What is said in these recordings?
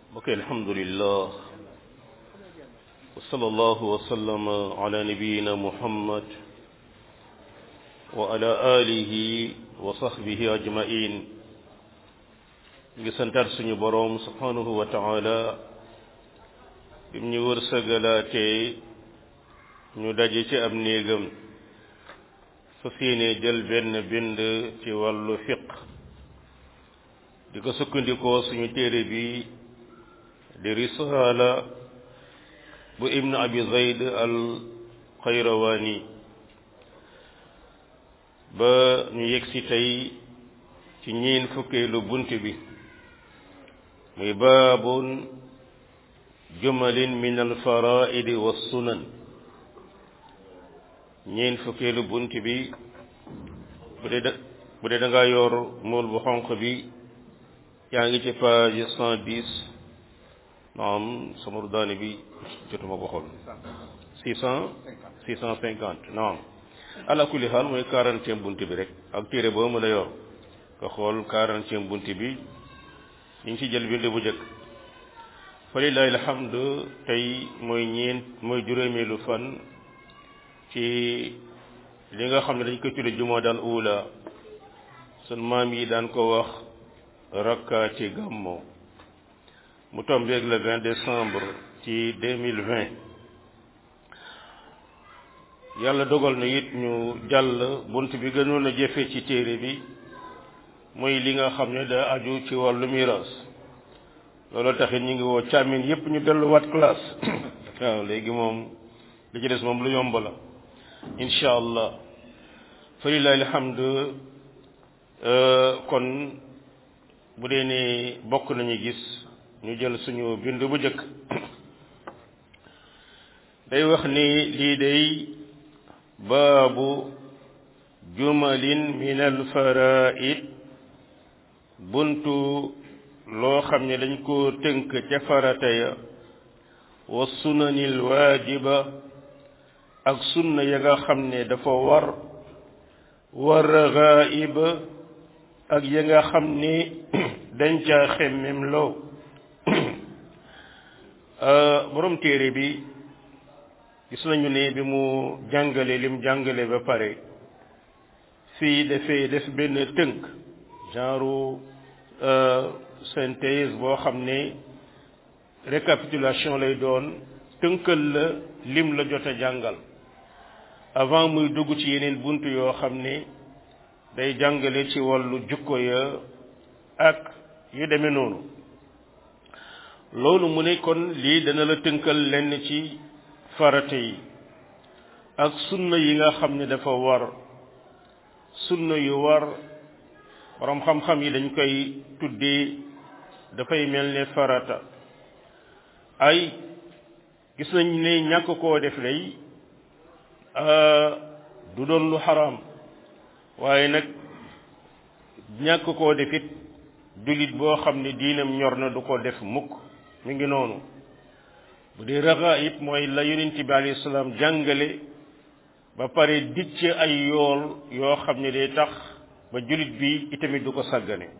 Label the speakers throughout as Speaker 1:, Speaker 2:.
Speaker 1: mbokk alhamdulillah wa sallallahu wa sallama ala nabiyina muhammad wa ala alihi wa sahbihi ajmain ngi santaat suñu boroom subhanahu wa taala bim ñu wërsëgalaatee ñu daje ci ab néegam fa yéene jël benn bind ci wàllu fiq di ko sukkandikoo suñu téere bi di risaala bu ibn abi zayd al xayrawaani ba ñu yegsi tey ci ñiin fukkeelu bunt bi muy baabun jumalin min al faraidi wa sunan ñiin fukkeelu bunt bi bu dee da bu dee da nga yor mool bu xonq bi yaa ngi ci page cent dix naam sama daane bi jotuma ko xool six cent six cent cinquante naam ala kulli xaal mooy quarantième bunt bi rek ak téere boo mën a yor nga xool quarantième bunt bi ñu ngi ci jël bind bu njëkk fa lillahi alhamdu tey mooy ñeent mooy juróomeelu fan ci li nga xam ne dañ koy tudde jumaa dal ula sun maam yi daan ko wax rakka ci gàmmo mu tombeeg le 20 décembre ci 2020 yàlla dogal na it ñu jàll bunt bi gënoon a jëfe ci téere bi mooy li nga xam ne da aju ci wàllu miraas loolu taxit ñu ngi woo càmmin yépp ñu delluwaat classe waaw léegi moom li ci des moom lu yomb la incha allah fa lillahi alhamdu kon bu dee ne bokk nañu gis ñu jël suñu bind bu njëkk day wax ni lii day baabu jumalin min al faraid buntu loo xam ne dañ ko tënk ca farata ya wa sunanil waajiba ak sunna ya nga xam ne dafa war wa ragaiba ak ya nga xam ne dañ caa xemmem loo borom téere bi gis nañu ne bi mu jàngale lim jàngale ba pare fii dafay def benn tënk genre synthèse boo xam ne récapitulation lay doon tënkal la lim la jot a jàngal avant muy dugg ci yeneen bunt yoo xam ne day jàngale ci wàllu jukko ya ak yu demee noonu loolu mu ne kon lii dana la tënkal lenn ci farate yi ak sunna yi nga xam ne dafa war sunna yu war borom xam-xam yi dañ koy tuddee dafay mel ne farata ay gis nañ ne ñàkk koo def lay du doon lu xaraam waaye nag ñàkk koo defit jullit boo xam ne diinam ñor na du ko def mukk mi ngi noonu bu dee raxa it mooy la yonent bi alayhi salaam jàngale ba pare dicc ay yool yoo xam ne day tax ba jullit bi itamit du ko sàggane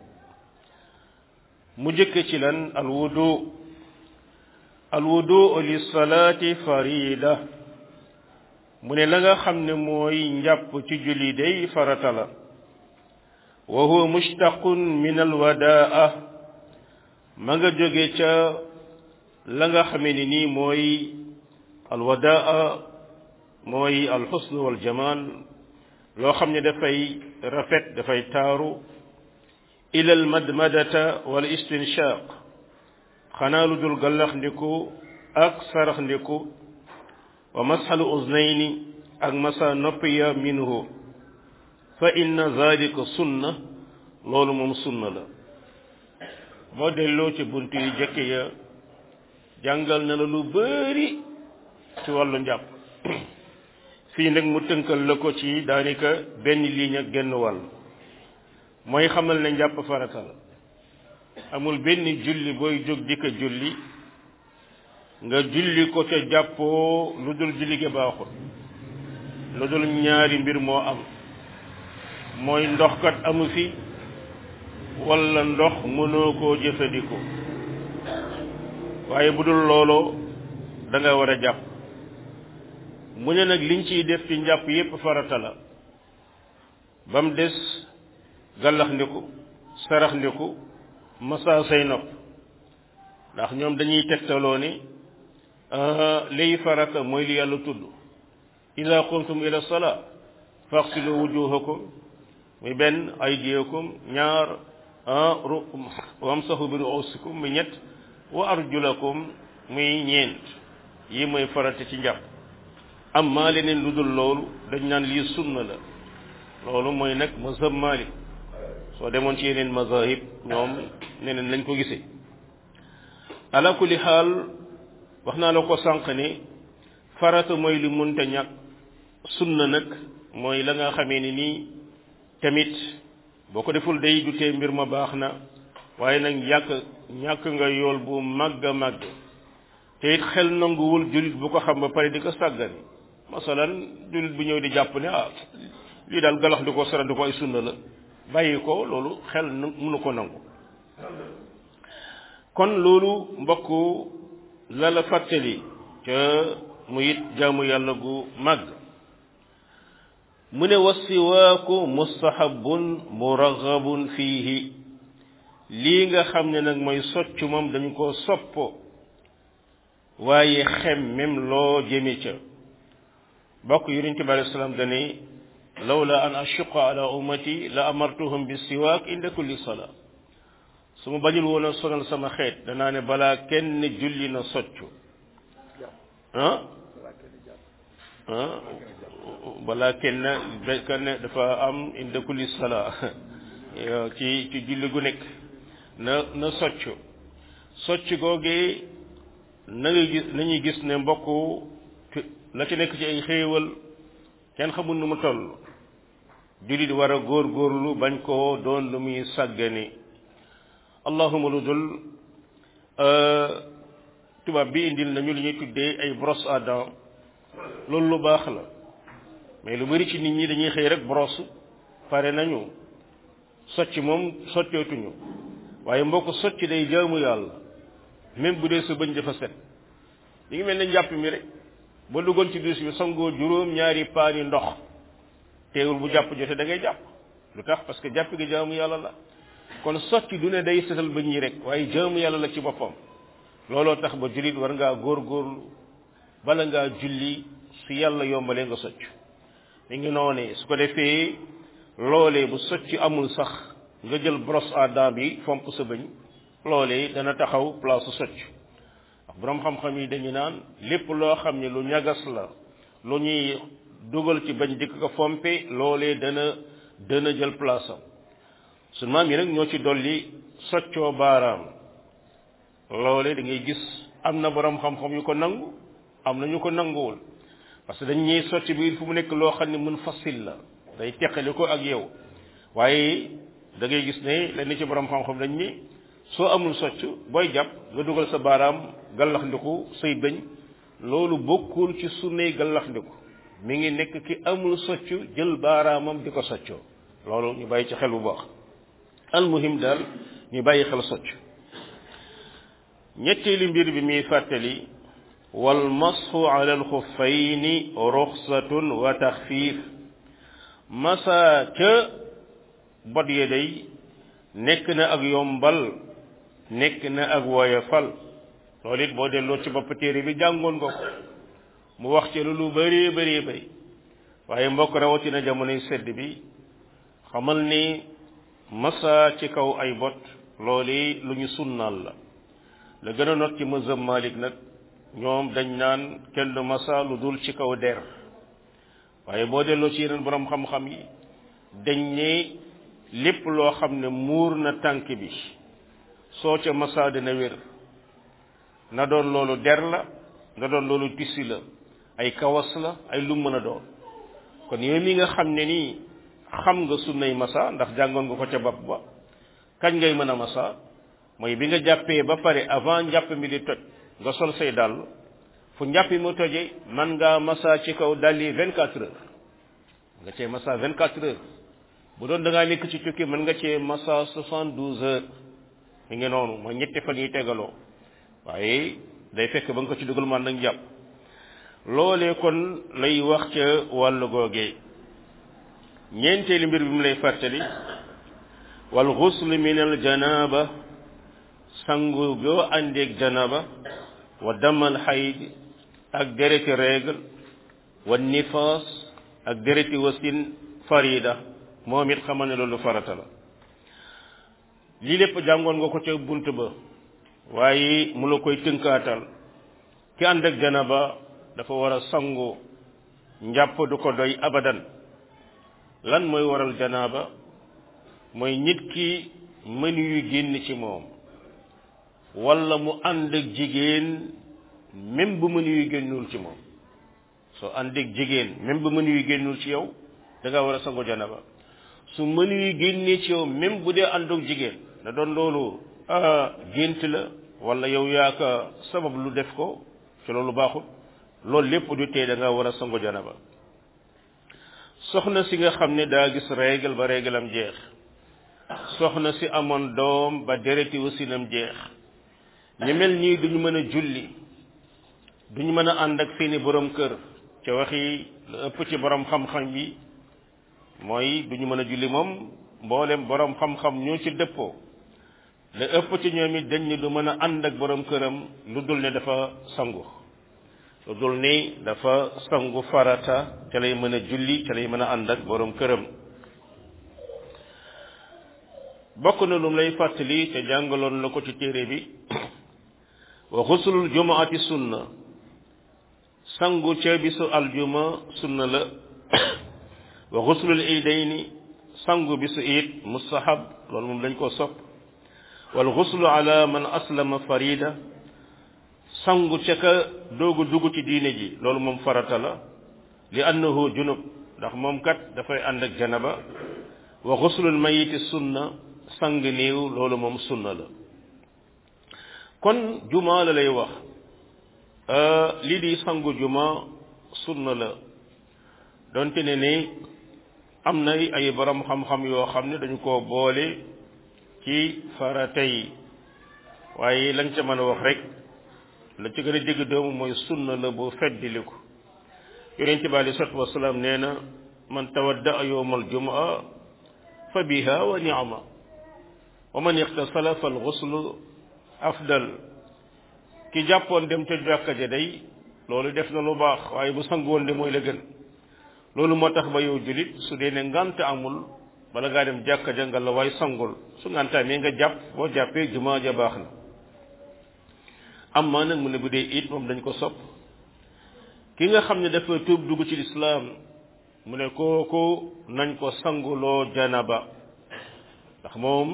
Speaker 1: mu jëkk ci lan alwudu alwudu li salaati farida mu ne la nga xam ne mooy njàpp ci julli day farata la wa huwa mushtaqun min alwadaa ma nga jóge ca la nga xamee ni nii mooy alwadaa mooy alxusn waljamal loo xam ne dafay rafet dafay taaru ila almadmadata wal istinshaq xanaa lu dul gallax ndiku ak sarax ndiku wa masxalu uznayni ak masa noppi ya minhu fa inna zalika sunna loolu moom sunna la boo delloo ci bunt yi jëkke ya jàngal na la lu bari ci wàllu njàpp fii nag mu tënkal la ko ci daanaka benn ligne ak genn wàll mooy xamal ne njàpp farata la amul benn julli booy jóg di ko julli nga julli ko ca jàppoo lu dul julli gi baaxul lu dul ñaari mbir moo am mooy ndox kat amu fi walla ndox mënoo koo jëfandikoo waaye bu dul looloo da nga war a jàpp mu ne nag liñ ciy def ci njàpp yépp farata la ba mu des gàllax ndiku sarax ndiku masa say nopp ndax ñoom dañuy tegtaloo ni liy farata mooy li yàlla tudd ida qumtum ila salaa faxsilu wujuhakum muy benn aydiyakum ñaar ru wamsahu bi ruusikum muy ñett wa arjulakum muy ñeent yi mooy farata ci njàpp amma leneen lu dul loolu dañ naan lii sunna la loolu mooy nag mazhab Malik soo demoon ci yeneen mazahib ñoom neneen lañ ko gisee ala kulli xaal wax naa la ko sànq ni farata mooy li munta ñàkk sunna nag mooy la nga xamee ni nii tamit boo ko deful day du tee mbir ma baax na waaye nag ñàkk ñàkk nga yool bu màgg a màgg te it xel nanguwul jullit bu ko xam ba pare di ko sàggane masalan jullit bu ñëw di jàpp ne ah lii daal galax di ko sara di ko ay sunna la bàyyi ko loolu xel mënu ko nangu kon loolu mbokk la la fàttali ca mu it jaamu yàlla gu màgg mu ne wasiwaaku mustahabun muraghabun fiihi lii nga xam ne nag mooy socc moom dañu ko soppo waaye xem même loo jëme ca bokk yonente bi alayhi salaam dane lawla an ashuqa ala ummati la amartuhum bi siwaak inda kulli salaa su ma bañul woon a sonal sama xeet danaa ne balaa kenn julli na soccu ah ah balaa kenn kenn dafa am inda kulli salaa ci ci julli gu nekk na na soccu socc googee na nga gis nañuy gis ne mbokk la ci nekk ci ay xéewal kenn xamul nu mu toll jullit war a góor góorlu bañ koo doon lu muy sàggane allahuma lu dul tubaab bi indil nañu li ñuy tuddee ay brosse à dents loolu lu baax la mais lu bari ci nit ñi dañuy xëy rek brosse pare nañu socc moom soccootuñu waaye mbokk socc day jaamu yàlla même bu dee sa bëñ dafa set li ngi mel ne njàpp mi rek ba duggoon ci duus bi sangoo juróom ñaari paani ndox teewul bu jàpp jote da ngay jàpp lu tax parce que jàpp gi jaamu yàlla la kon socc du ne day setal bëñ yi rek waaye jaamu yàlla la ci boppam looloo tax ba jullit war ngaa góorgóorlu bala ngaa julli su yàlla yombalee nga socc mi ngi noonee su ko defee loolee bu socc amul sax nga jël brosse à dents bi fomp sa bëñ loolee dana taxaw place su socc ndax boroom xam-xam yi dañu naan lépp loo xam ne lu ñagas la lu ñuy dugal ci bañ dikk ko fompe loolee dana dana jël place am suñ maam yi nag ñoo ci dolli soccoo baaraam loolee da ngay gis am na boroom xam-xam yu ko nangu am na ñu ko nanguwul parce que dañ ñuy socc bi fu mu nekk loo xam ne mun fasil la day teqali ko ak yow waaye da ngay gis ne lenn ci boroom xam-xam dañ ni soo amul socc booy jàpp nga dugal sa baaraam gallax ndiku say bëñ loolu bokkul ci sunnay gallax ndiku mi ngi nekk ki amul socc jël baaraamam di ko soccoo loolu ñu bàyyi ci xel bu baax almuhim daal ñu bàyyi xel socc ñetteelu mbir bi muy fàttali wal masxu ala alxuffayni ruxsatun wa taxfiif masa ca bot ya day nekk na ak yombal nekk na ak woyofal loolu it boo delloo ci bopp téere bi jàngoon nga ko mu wax ci lu bëree bëree bëri waaye mbokk rawatina jamonoy sedd bi xamal ni masa ci kaw ay bot loolu lu ñu sunnaal la la gën a not ci mazhab Malik nag ñoom dañ naan kenn du masa lu dul ci kaw der waaye boo delloo ci yeneen borom xam-xam yi dañ ne lépp loo xam ne muur na tànk bi soo ca masa dina wér na doon loolu der la na doon loolu tissu la ay kawas la ay lu mën a doon kon yow mi nga xam ne nii xam nga sunnay masa ndax jàngoon nga ko ca bopp ba kañ ngay mën a masa mooy bi nga jàppee ba pare avant njàpp mi di toj nga sol say dàll fu njàpp mu toje man ngaa masa ci kaw dàlli vingt quatre heures nga cee masa vingt quatre heures bu doon da ngaa nekk ci tukki mën nga cee masa soixante douze heures mi ngi noonu mooy ñetti fan yi tegaloo waaye day fekk ba nga ko ci dugal man nag jàpp loolee kon lay wax ca wàllu googee ñeenteeli mbir bi mu lay fàttali wal xusl min al janaba sangu boo àndeeg janaba wa damal xayd ak dereti règle wa nifaas ak dereti wasin farida moom it xamal ne loolu farata la lii lépp jàngoon nga ko ca bunt ba waaye mu la koy tënkaatal ki ànd ak janaba dafa war a sangu njàpp du ko doy abadan lan mooy waral janaaba mooy nit ki mënu yu génn ci moom wala mu ànd ak jigéen même bu mënu yu génnul ci moom soo ànd ak jigéen même bu mënu yu génnul ci yow da nga war a sangu janaba su mënu yu génnee ci yow même bu dee ànd ak jigéen na doon loolu gént la wala yow yaa ka sabab lu def ko ci loolu baaxul loolu lépp du tee da nga war a sangu janaba soxna si nga xam ne daa gis règle ba règle am jeex soxna si amoon doom ba dereti wasinam jeex ñu mel nii duñu mën a julli duñu mën a ànd ak seeni borom kër ca waxi la ëpp ci borom xam-xam yi mooy duñu mën a julli moom mboolem borom xam-xam ñoo ci dëppoo la ëpp ci ñoom it dañ ne du mën a ànd ak borom këram lu dul ne dafa sangu lu dul ni dafa sangu farata ca lay mën a julli ca lay mën a ànd ak borom këram bokk na lu lay fàttali te jàngaloon la ko ci téere bi wa xusulul jumaati sunna sangu ca bisu aljuma sunna la wa xusulul iidayni sangu bisu iid mustahab loolu moom dañ koo sopp wal xuslu ala man aslama farida sangu ca ka doogu dugg ci diine ji loolu moom farata la li annahu junub ndax moom kat dafay ànd ak janaba wa xuslul mayiti sunna sang néew loolu moom sunna la kon juma la lay wax lii di sangu juma sunna la donte ne ni am na ay borom xam-xam yoo xam ne dañu koo boole ci farata yi waaye lañ ca mën a wax rek la ci gën a dégg doomu mooy sunna la bu feddiliku yonent bi alei salatu wasalaam nee na man tawadda yowma aljumaa fa biha wa ni'ma wa man ixtasala fal xuslu afdal ki jàppoon dem ca jàkka ja day loolu def na lu baax waaye bu sangoon de mooy la gën loolu moo tax ba yow julit su dee ne ngant amul bala ngaa dem jàkka ja nga la waay sangul su ngantaamee nga jàpp boo jàppee jumaa ja baax na am maa nag mu ne bu dee it moom dañ ko sopp ki nga xam ne dafa tuub dugg ci lislaam mu ne kooku nañ ko sanguloo janaba ndax moom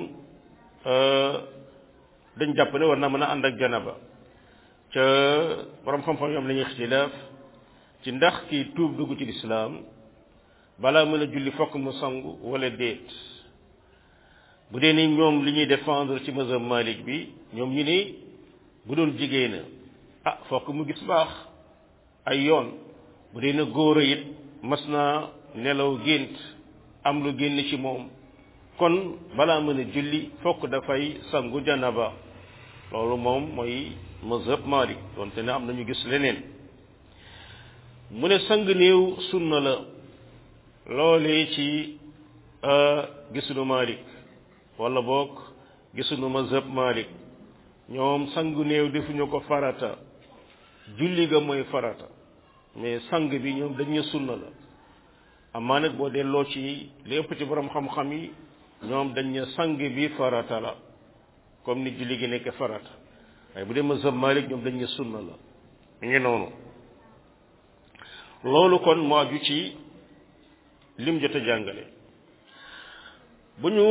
Speaker 1: dañ jàpp ne war na mën a ànd ak janaba ca borom xam-xam yoom la ñuy ixtilaaf ci ndax kii tuub dugg ci lislaam balaa mën a julli fokk mu sangu wala déet bu dee ni ñoom li ñuy défendre ci mazhab Malik bi ñoom ñu ni bu doon jigéen ah fokk mu gis baax ay yoon bu dee na góor a it mas naa nelaw gént am lu génn ci moom kon balaa mën a julli fokk dafay sangu janaba loolu moom mooy mazhab Malik donte ne am nañu gis leneen mu ne sang néew sunna la loolee ci gisunu Malik wala boog gisunu mazhab Malik ñoom sangu néew defuñu ko farata julli ga mooy farata mais sang bi ñoom dañu sunna la amaa nag boo delloo ci li ëpp ci borom xam-xam yi ñoom dañ ne sang bi farata la comme ni julli gi nekk farata waaye bu dee mazhab Malik ñoom dañ ne sunna la mi ngi noonu loolu kon moo aju ci lim jot a jàngale bu ñu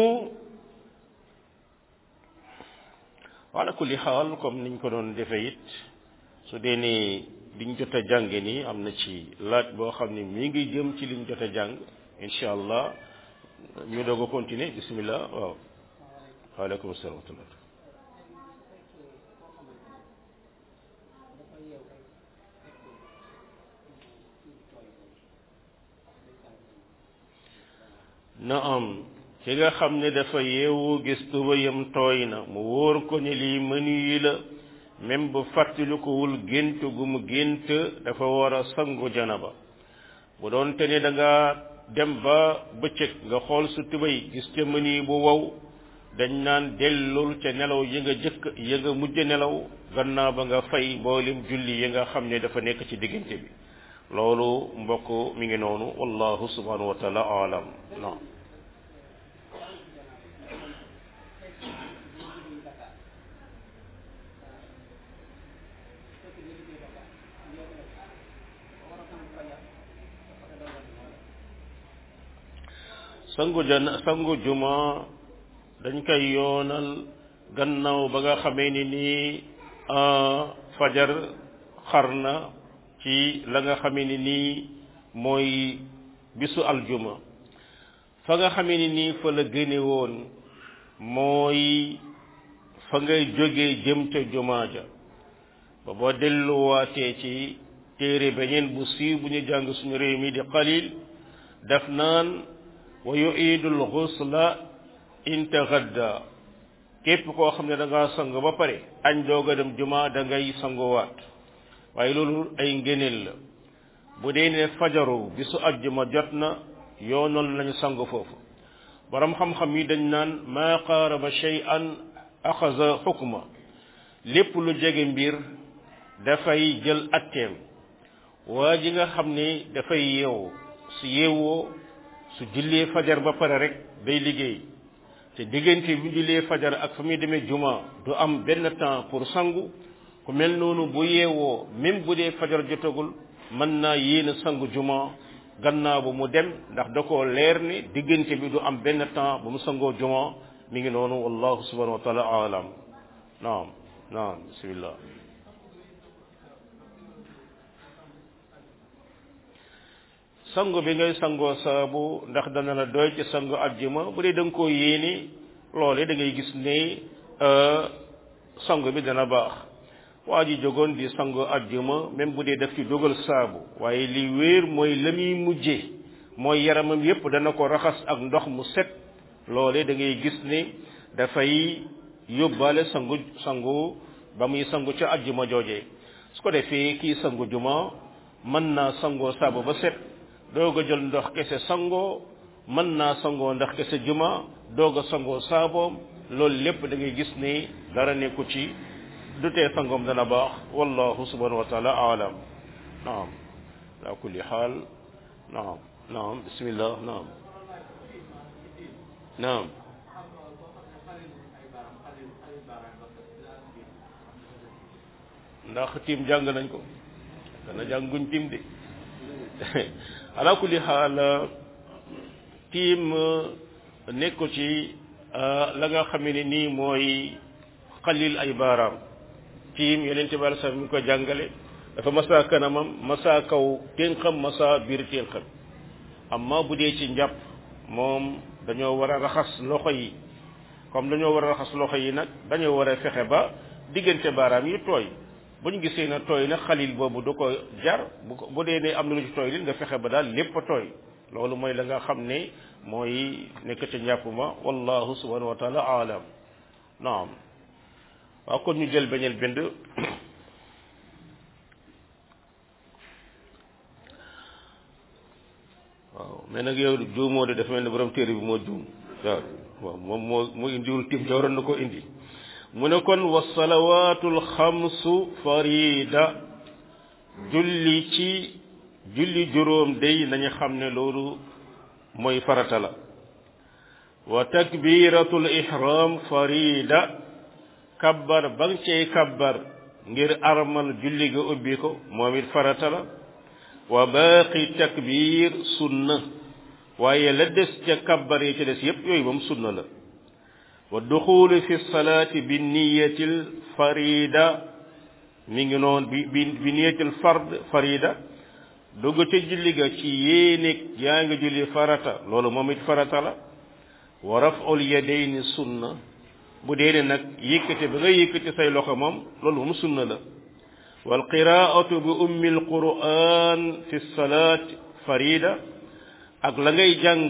Speaker 1: wala kulli xaal comme niñ ko doon defee it su dee ni liñ jot a jànge nii am na ci laaj boo xam ne mi ngi jëm ci liñ jot a jàng incha allah ñu doog a continuer bismillah waaw waaleykum salaam wa rahmatullah na am ki nga xam ne dafa yeewu gis tubayam tooy na mu wóor ko ne lii mënu yi la même bu fàttalikuwul gént gu mu gént dafa war a sangu janaba bu doon te ne da nga dem ba bëccëg nga xool su tubay gis ca mëni bu wow dañ naan dellul ca nelaw yi nga jëkk yi nga mujj nelaw gannaaw ba nga fay mboolem julli yi nga xam ne dafa nekk ci diggante bi loolu mbokk mi ngi noonu wallahu subhanahu wa taala alam non sangu jan sangu juma dañ koy yoonal gannaaw ba nga xamee ni nii fajar xar na ci la nga xamee ni nii mooy bisu aljuma fa nga xamee ni nii fa la gëne woon mooy fa ngay jógee jëm ca jumaa ja ba boo delluwaatee ci téere beneen bu siiw bu ñu jàng suñu réew mi di qalil daf naan wa yuidul xusla in tagadda képp koo xam ne da ngaa sang ba pare añ doog a dem juma da ngay sanguwaat waaye loolu ay ngëneel la bu dee ne fajaru bisu ajjuma jot na yoonal nañu sang foofu borom xam-xam yi dañ naan maa qaaraba shay'an axaza xukma lépp lu jege mbir dafay jël atteem waa ji nga xam ne dafay yeewu su yeewoo su jullee fajar ba pare rek day liggéey te diggante bi jullee fajar ak fa muy demee juma du am benn temps pour sangu ku mel noonu bu yeewoo même bu dee fajar jotagul mën naa yéene sangu juma gannaaw ba mu dem ndax da koo leer ni diggante bi du am benn temps ba mu sangoo juma mi ngi noonu wallahu subhanahu wa taala alam naam naam bismillah sangu bi ngay sangoo saabu ndax dana la doy ci sangu ajjuma bu dee da nga koo yéene loole da ngay gis ne sangu bi dana baax waa ji jógoon di sangu ajjuma même bu dee daf ci dugal saabu waaye li wéer mooy la muy mujje mooy yaramam yépp dana ko raxas ak ndox mu set loole da ngay gis ne dafay yóbbaale sangu sangu ba muy sangu ca ajjuma jooje su ko defee kii sangu juma mën naa sangoo saabu ba set doog a jël ndox kese sangoo mën naa sangoo ndax kese juma doog a sangoo saaboom loolu lépp da ngay gis ne dara nekku ci du tee sangoom dana baax wallahu subhanahu wa taala alam naam ala kulli xaal naam naam bismillah naam naam ndax tiim jàng nañ ko dana jànguñ tiim de ala kulli xaal tiim nekku ci la nga xam ne nii mooy xalil ay baaraam tiim yeneen ci bala sax mi ngi ko jàngale dafa masa kanamam masa kaw ténqam masa biir ténqam amma bu dee ci njàpp moom dañoo war a raxas loxo yi comme dañoo war a raxas loxo yi nag dañoo war a fexe ba diggante baaraam yi tooy bu ñu gisee na tooy na xalil boobu du ko jar bu ko bu dee ne am na lu ci tooy li nga fexe ba daal lépp a tooy loolu mooy la nga xam ne mooy nekk ca njàpp ma wallahu subhanahu wa taala alam naam waaw kon ñu jël beneen bind waaw mais nag yow juumoo de dafa mel ne borom téere bi moo juum waaw waaw moom moo moo indiwul tim ca waroon na ko indi mu ne kon wa salawaatul xamsu farida julli ci julli juróom day nañu xam ne loolu mooy farata la wa takbiratul ihram farida kabbar ba nga cey kabbar ngir armal julli ga ubbi ko moom it farata la wa baaqi takbir sunna waaye la des ca kabbar yi ca des yépp yooyu moom sunna la wa duxulu fi salaati bi niyatil farida mi ngi noon bi bi bi niyatil fard farida dugg ca julli ga ci yéenig yaa ngi julli farata loolu moom it farata la wa raf'ul yadayni sunna bu dee ne nag yëkkati ba nga yëkkati say loxo moom loolu moom sunna la wal qiraatu bi ummi al quran fi salaat farida ak la ngay jàng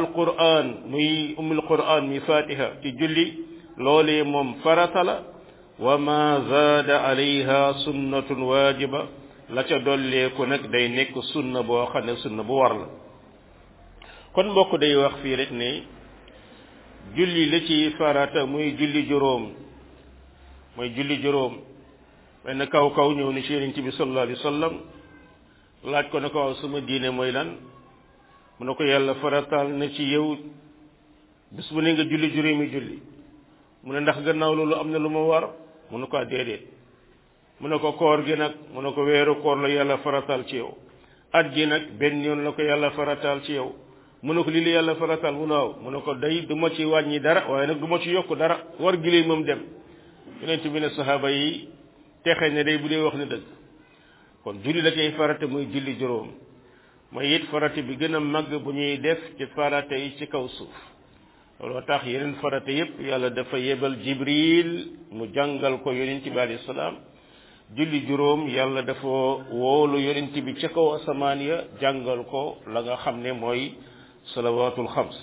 Speaker 1: alquran muy ummul quran mi fatiha ci julli loolee moom farata la wa ma zaada alayha sunnatun waajiba la ca dolleeku nag day nekk sunna boo xam ne sunna bu war la kon mbokk day wax fii rek ne julli la ci farata muy julli juróom mooy julli juróom benn kaw kaw ñëw ni ci yonent bi sallallahu alayhi wa sallam laaj ko ne ko waaw sama diine mooy lan mu ne ko yàlla farataal na ci yow bis bu ne nga julli juróomi julli mu ne ndax gannaaw loolu am na lu ma war mu ne ko déedéet mu ne ko koor gi nag mu ne ko weeru koor la yàlla farataal ci yow at gi nag benn yoon la ko yàlla farataal ci yow mu ne ko lii la yàlla farataal mu ne waaw mu ne ko day du ma ci wàññi dara waaye nag du ma ci yokk dara war gi moom dem yonent bi ne saxaaba yi texe ne day bu dee wax ne dëgg kon julli la cay farata muy julli juróom mooy it farata bi gën a màgg bu ñuy def ci farata yi ci kaw suuf looloo tax yeneen farata yépp yàlla dafa yebal jibril mu jàngal ko yonent bi alayhi salaam julli juróom yàlla dafa woolu yonent bi ca kaw asamaan ya jàngal ko la nga xam ne mooy salawaatul xams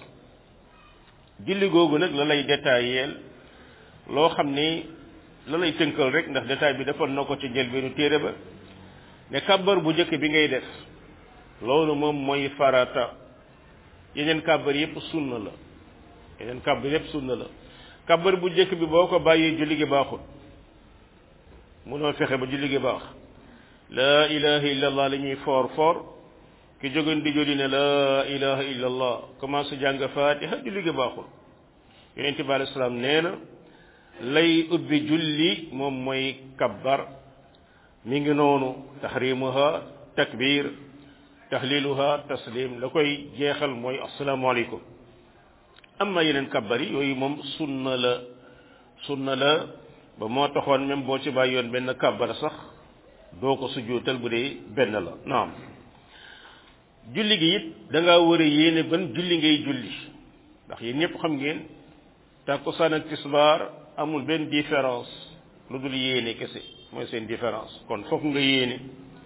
Speaker 1: julli googu nag la lay détailleel loo xam ni la lay tënkal rek ndax détail bi defoon na ko ci njëlbeenu téere ba ne kàbbar bu njëkk bi ngay def loolu moom mooy farata yeneen kàbbar yépp sunna la yeneen kàbbar yépp sunna la kàbbar bu njëkk bi boo ko bàyyee julli gi baaxul munoo fexe ba julli gi baax laa ilaha illa allah la ñuy foor foor ki jógoon di julli ne laa ilaha illa allah commencé jàng fatiha julli gi baaxul yonent bi alei salaam nee na lay ubbi julli moom mooy kabbar mi ngi noonu tahrimuha takbir tahliluha taslim la koy jeexal mooy asalaamaaleykum amma yeneen kabbar yi yooyu moom sunna la sunna la ba moo taxoon même boo ci bàyyi yoon benn kabbar sax doo ko sujjuutal bu dee benn la naam julli gi it da ngaa war a yéene ban julli ngay julli ndax yéen ñëpp xam ngeen tàkkusaan ak tisbaar amul benn différence lu dul yéene kese mooy seen différence kon fokk nga yéene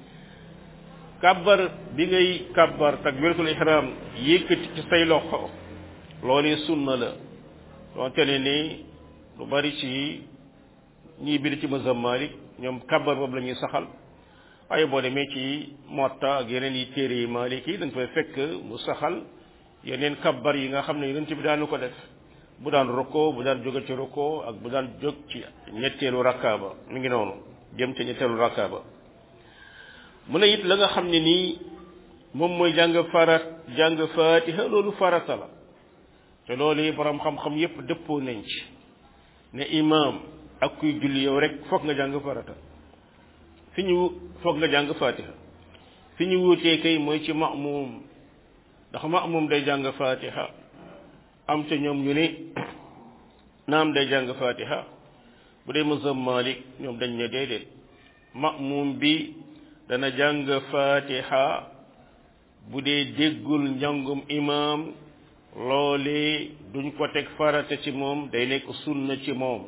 Speaker 1: kàbbar bi ngay kàbbar takbiratul ihram yëkkati ci say loxo loolu sunna la donte ne ni lu bari ci ñii biir ci mazhab Malik ñoom kàbbar boobu la ñuy saxal waaye boo demee ci Muwatta ak yeneen yi téere yi Malik yi dañ fay fekk mu saxal yeneen kàbbar yi nga xam ne yonent bi daanu ko def bu daan roko bu daan jóge ci roko ak bu daan jóg ci ñetteelu rakka ba mi ngi noonu jëm ci ñetteelu rakka ba mu ne it la nga xam ne nii moom mooy jàng farat jàng fatiha loolu farata la te loolu yi borom xam-xam yépp dëppoo nañ ci ne imam ak kuy julli yow rek foog nga jàng farata fi ñu foog nga jàng fatiha fi ñu wuutee kay mooy ci ma'mum ndax ma'mum day jàng fatiha am ca ñoom ñu ne naam day jàng fatiha bu dee mazhab malik ñoom dañ ne déedéet ma'mum bi dana jàng fatiha bu dee déggul njàngum imam loolee duñ ko teg farata ci moom day nekk sunna ci moom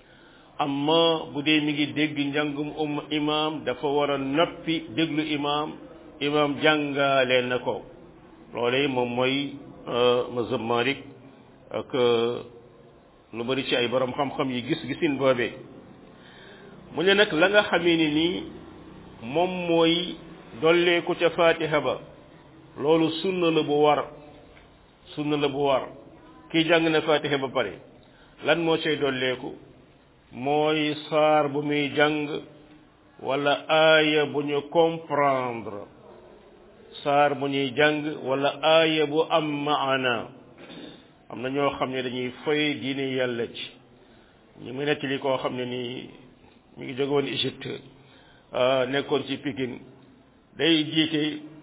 Speaker 1: amma bu dee mi ngi dégg njàngum um imam dafa war a noppi déglu imam imam jàngaale na ko loolee moom mooy mazhab malik ak lu bari ci ay borom xam-xam yi gis-gisin boobee mu ne nag la nga xamee ni nii moom mooy dolleeku ca fatiha ba loolu sunna la bu war sunna la bu war kii jàng na fatiha ba pare lan moo cay dolleeku mooy saar bu muy jàng wala aaya bu ñu comprendre saar bu ñuy jàng wala aaya bu am maana am na ñoo xam ne dañuy foy diine yàlla ci ñu ngi nettali koo xam ne nii mi ngi jóge woon Égypte nekkoon ci Pikine day jiite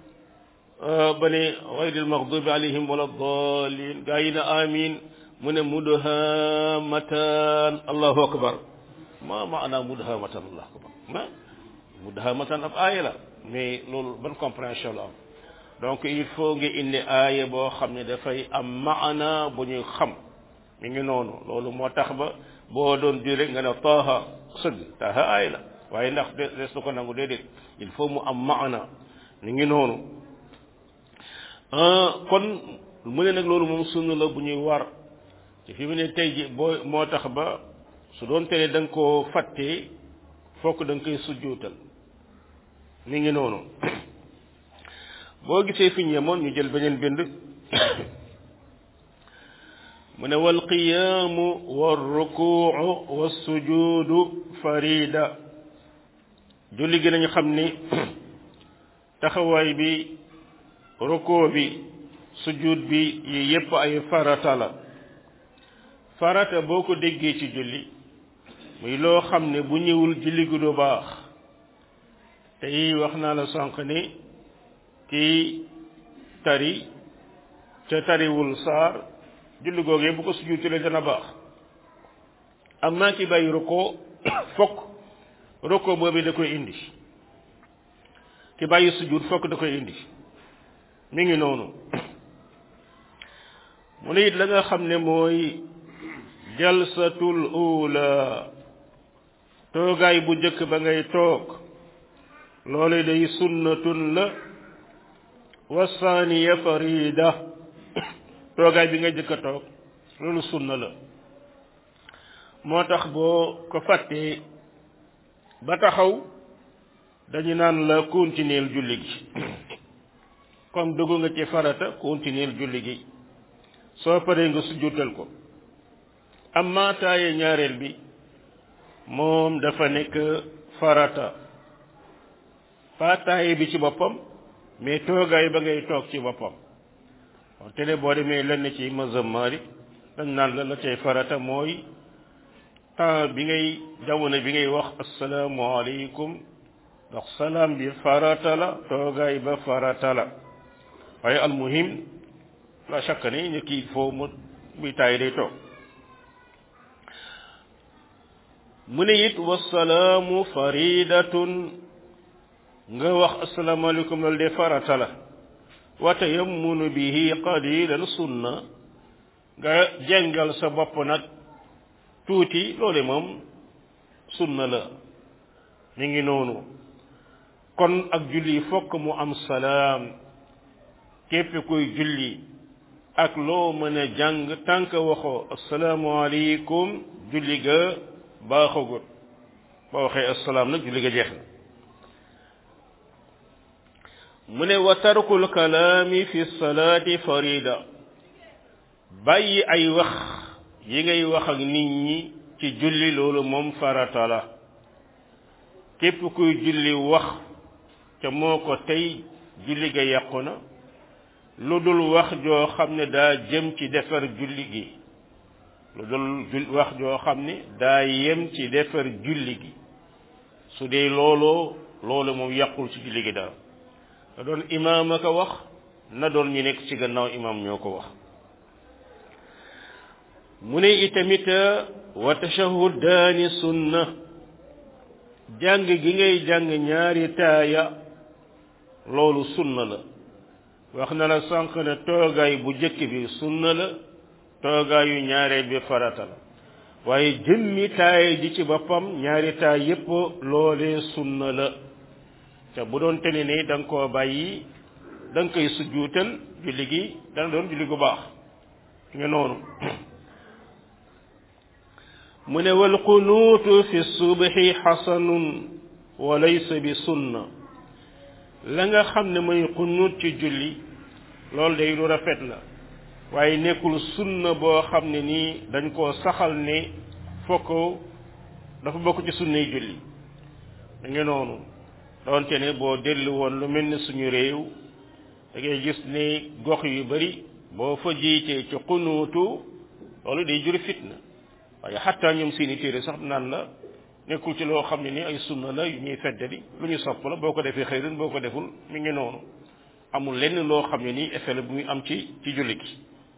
Speaker 1: ba ne gayril maxdubi alayhim wala dalin gaa yi na amin mu ne mudhamatan allahu akbar ma maana mudhamatan allahu akbar ma mudhamatan ab aaya la mais loolu ban compréhension la am donc il faut nga indi aaya boo xam ne dafay am maana bu ñuy xam mi ngi noonu loolu moo tax ba boo doon di rek nga ne taaha sëgg taaha aaya la waaye ndax des na ko nangu déedéet il faut mu am maana mi ngi noonu kon mu ne nag loolu moom sunna la bu ñuy war ci fi mu ne tey ji boo moo tax ba su doon te ne da nga koo fàttee fokk da nga koy sujjuutal mi ngi noonu boo gisee fi ñu yemoon ñu jël beneen bind mu ne wal qiyaamu wal rukuu wa sujuudu farida julli gi nañu xam ni taxawaay bi rukuu bi sujud bi yi yépp ay farata la farata boo ko déggee ci julli muy loo xam ne bu ñëwul julli gi du baax tey wax naa la sànq ni kii tari te tariwul saar julli googee bu ko sujudtale dana baax am naa ki bàyyi rukoo fokk rukoo boobu da koy indi ki bàyyi sujud fokk da koy indi mi ngi noonu mu ne it la nga xam ne mooy jalsatul ula toogaay bu njëkk ba ngay toog loolu day sunnatun la wasaaniya farida toogaay bi nga jëkk a toog loolu sunna la moo tax boo ko fàttee ba taxaw dañu naan la continuer julli gi comme dugg nga ci farata continuer julli gi soo paree nga sujjutal ko amma taaye ñaareel bi moom dafa nekk farata pas taaye bi ci boppam mais toogaay ba ngay toog ci boppam te ne boo demee lenn ci mazhab Maalik dañ naan la la cay farata mooy temps bi ngay jamono bi ngay wax asalaamualeykum ndax salaam bi farata la toogaay ba farata la waaye almuhim la chaque ni ñu kii foo mu buy taay day toog mu ne it wasalaamu faridatun nga wax asalaamaaleykum loolu de farata la wa tayammunu bihi qalilan sunna nga jengal sa bopp nag tuuti loole moom sunna la mi ngi noonu kon ak julli fokk mu am salaam képp kuy julli ak loo mën a jàng tànk waxoo asalaamualeykum julli ga baaxagut boo waxee asalaam nag julli ga jeex na mu ne wa tarkul kalaami fi salaati farida bàyyi ay wax yi ngay wax ak nit ñi ci julli loolu moom farata la képp kuy julli wax te moo ko tey julli ga yàqu na lu dul wax joo xam ne daa jëm ci defar julli gi lu dul wax joo xam ne daa yem ci defar julli gi su dee looloo loolu moom yàqul ci julli gi dara na doon imaam a ko wax na doon ñu nekk ci gannaaw imaam ñoo ko wax mu ne itamit wa tashahudaani sunna jàng gi ngay jàng ñaari taaya loolu sunna la wax na la sànq ne toogaay bu jëkk bi sunna la toogaayu ñaareel bi farata la waaye jëmmi taaya ji ci boppam ñaari taay yépp loolee sunna la te bu doon tene ni da nga koo bàyyi da nga koy sujjuutal julli gi dana doon julli gu baax nga noonu mu ne wal qunuutu fi subhi xasanun wa laysa bi sunna la nga xam ne mooy qunuut ci julli loolu day lu rafet la waaye nekkul sunna boo xam ne nii dañ koo saxal ne fokk dafa bokk ci sunnay julli da nga noonu doonte ne boo dellu woon lu mel ni suñu réew da ngay gis ne gox yu bari boo fa jiitee ci xunuutu loolu day jur fitna waaye xattaa ñoom seeni téere sax naan la nekkul ci loo xam ne ni ay sunna la yu ñuy feddali lu ñu sopp la boo ko defee xëyrun boo ko deful mi ngi noonu amul lenn loo xam ne nii effet la bu muy am ci ci julli gi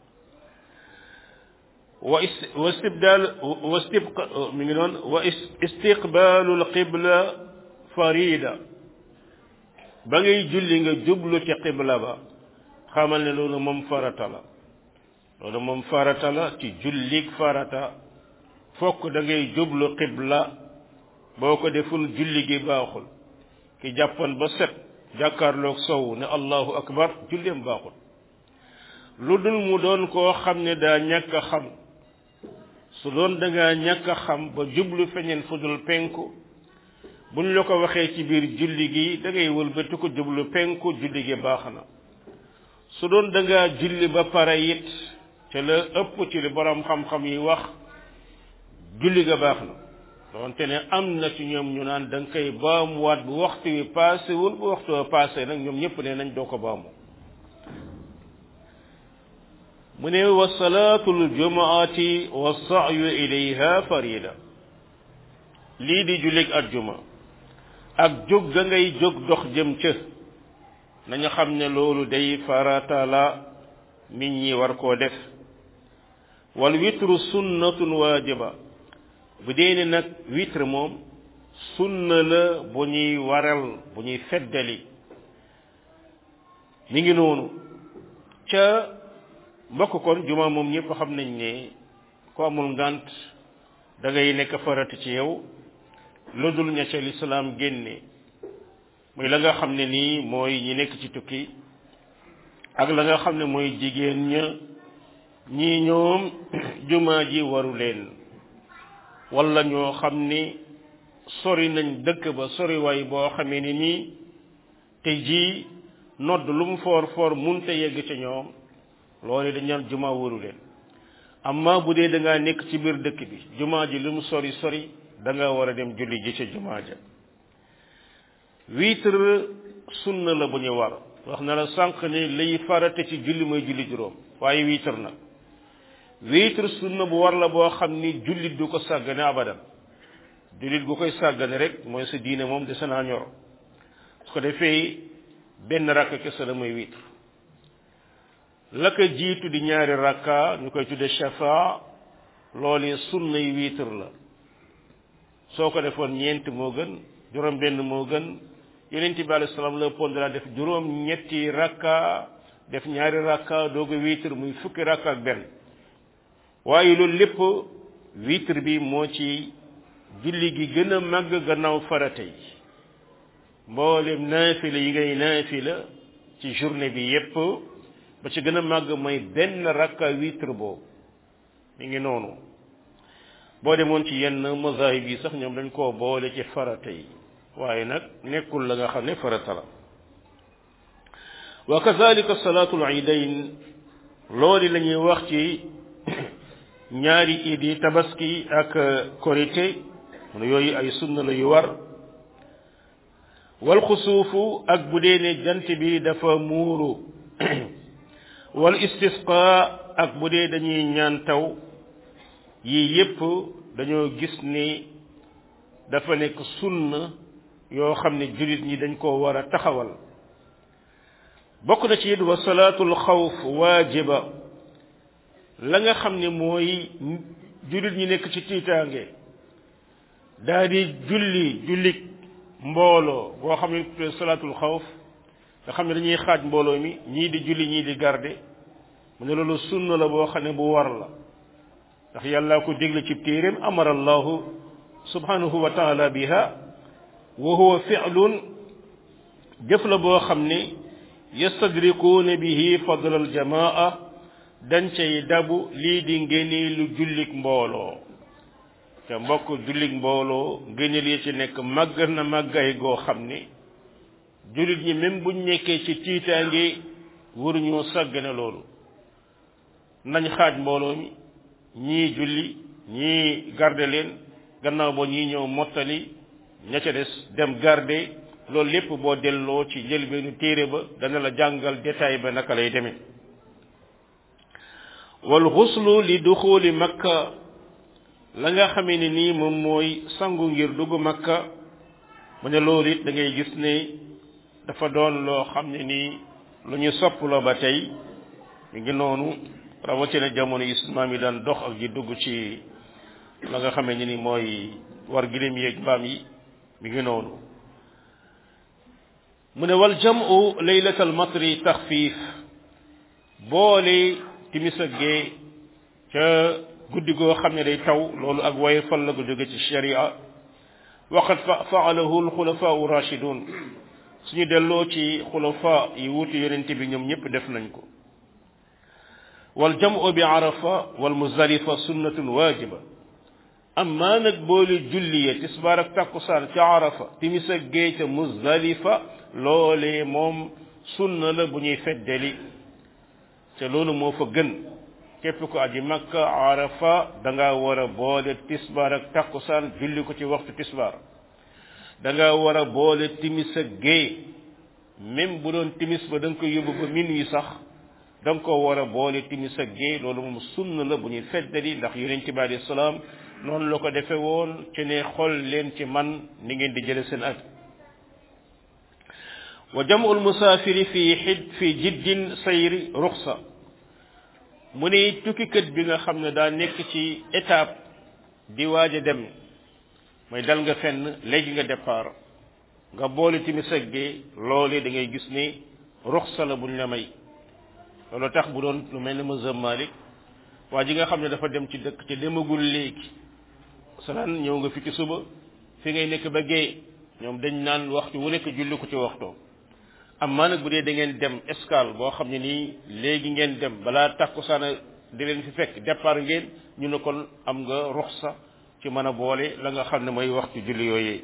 Speaker 1: wa wa istibdaal wa istibqa mi ngi noonu wa istiqbaalul qibla farida ba ngay julli nga jublu ci qibla ba xamal ne loolu moom farata la loolu moom farata la ci jullik farata fokk da ngay jublu qibla boo ko deful julli gi baaxul ki jàppoon ba set jàkkaarloog sow ne allahu akbar julleem baaxul lu dul mu doon koo xam ne daa ñàkk a xam su doon da nga ñàkk a xam ba jublu feñeen fudul penku buñ la ko waxee ci biir julli gi da ngay wëlbati ko jublu penku julli gi baax na su doon da nga julli ba pare it te la ëpp ci li borom xam-xam yi wax julli ga baax na doonte ne am na ci ñoom ñu naan da nga koy baamuwaat bu waxtu wi passé wul bu waxtu wa passé nag ñoom ñëpp ne nañ doo ko baamu mu ne wa salaatul jumaati wa sa'yu ilayha farida lii di jullig ajjuma ak jóg ga ngay jóg dox jëm ca nañu xam ne loolu day farata la nit ñi war koo def wal witru sunnatun waajiba bu dee ne nag witre moom sunna la bu ñuy waral bu ñuy feddali mi ngi noonu ca mbokk kon juma moom ñëpp xam nañ ne ko amul ngant da ngay nekk farata ci yow lu dul ña ca lislaam génne muy la nga xam ne nii mooy ñi nekk ci tukki ak la nga xam ne mooy jigéen ña ñii ñoom juma ji waru leen wala ñoo xam ni sori nañ dëkk ba sori waay boo xamee ni nii te ji nodd lu mu foor foor munte yegg ca ñoom loolu dañ naan juma waru leen amma bu dee da ngaa nekk ci biir dëkk bi juma ji lu mu sori sori da nga war a dem julli ji ca juma ja witre sunna la bu ñu war wax na la sànq ni lay farate ci julli mooy julli juróom waaye witre nag witre sunna bu war la boo xam ni jullit du ko sàggane abadan jullit gu koy sàggane rek mooy sa diine moom de sanaa ñor su ko defee benn rakk kese la mooy witre la ko jiitu di ñaari rakka ñu koy tudde shafa loolu sunnay witre la soo ko defoon ñeent moo gën juróom benn moo gën yonent bi alayhi salaam la pon dara def juróom ñetti rakka def ñaari rakka doog a witre muy fukki rakka ak benn waaye loolu lépp witre bi moo ci julli gi gën a màgg gannaaw farata yi mboolem naafila yi ngay naafila ci journée bi yépp ba ci gën a màgg mooy benn rakka witre boobu mi ngi noonu boo demoon ci yenn mazahib yi sax ñoom dañ koo boole ci farata yi waaye nag nekkul la nga xam ne farata la wa kazalika salaatul idayn loolu la ñuy wax ci ñaari iid yi tabaski ak korité mu yooyu ay sunna la yu war wal xusuufu ak bu dee ne jant bi dafa muuru wal istisqa ak bu dee dañuy ñaan taw yii yépp dañoo gis ni dafa nekk sunna yoo xam ne jullit ñi dañ koo war a taxawal bokk na ci it wa salaatul xawf waajiba la nga xam ne mooy jullit ñi nekk ci tiitaange daa di julli jullik mbooloo boo xam ne salaatul xawf nga xam ne dañuy xaaj mbooloo mi ñii di julli ñii di garde mu ne loolu sunna la boo xam ne bu war la ndax yàlla ko dégle ci téeréem amara allahu subhanahu wa taala biha wa huwa fi'lun jëf la boo xam ne yastadrikuuna bihi fadl al jamaa dañ cay dabu lii di ngénee lu jullik mbooloo te mbokk jullik mbooloo ngéneel yi ci nekk màgg na màggay goo xam ne jullit ñi même buñ nekkee ci tiitaange waruñoo sàggane loolu nañ xaaj mbooloo mi ñii julli ñii garde leen gannaaw ba ñii ñëw mottali ña ca des dem garde loolu lépp boo delloo ci njëlbeenu téere ba dana la jàngal détail ba naka lay demee wal xuslu li duxuli makka la nga xamee ne nii moom mooy sangu ngir dugg makka mu ne loolu it da ngay gis ne dafa doon loo xam ne nii lu ñu sopp la ba tey mi ngi noonu rawatina jamono islam yi daan dox ak ji dugg ci la nga xamee ne ni mooy war gilim yeeg mbaam yi mi ngi noonu mu ne wal jamu laylatal matri taxfiif boole timis ak gee ca guddi goo xam ne day taw loolu ak waye fal la ko jóge ci sharia waqad faalahu alxulafaau rachidun suñu delloo ci xulafa yi wuutu yonent bi ñoom ñëpp def nañ ko wal jamu bi arafa wal muzdalifa sunnatun waajiba amma nag boole julli ya tisbaar ak takkusaan ca arafa timis ak géey ca muzdalifa loolee moom sunna la bu ñuy feddali te loolu moo fa gën képp ko aji makka arafa da nga war a boole tisbaar ak takkusaan julli ko ci waxtu tisbaar da nga war a boole timis ak géey même bu doon timis ba da nga ko yóbbu ba minuit sax da nga ko war a boole timis ak géey loolu moom sunna la bu ñuy feddali ndax yonent bi alayhi salaam noonu la ko defe woon ci ne xool leen ci man ni ngeen di jële seen aj wa jam'ul musaafiri fi xid fi jiddin sayri ruxsa mu ne tukkikat bi nga xam ne daa nekk ci étape di waaj a dem mooy dal nga fenn léegi nga départ nga boole timis ak gee loolee da ngay gis ni ruxsa la buñ la may loolu tax bu doon lu mel ni mazhab Malik waa ji nga xam ne dafa dem ci dëkk te demagul léegi salaan ñëw nga fi ci suba fi ngay nekk ba gee ñoom dañ naan waxtu wu nekk julli ko ci waxtoo amma nag bu dee da ngeen dem escale boo xam ne nii léegi ngeen dem balaa takkusaan di leen fi fekk départ ngeen ñu ne kon am nga ruxsa ci mën a boole la nga xam ne mooy waxtu julli yooyee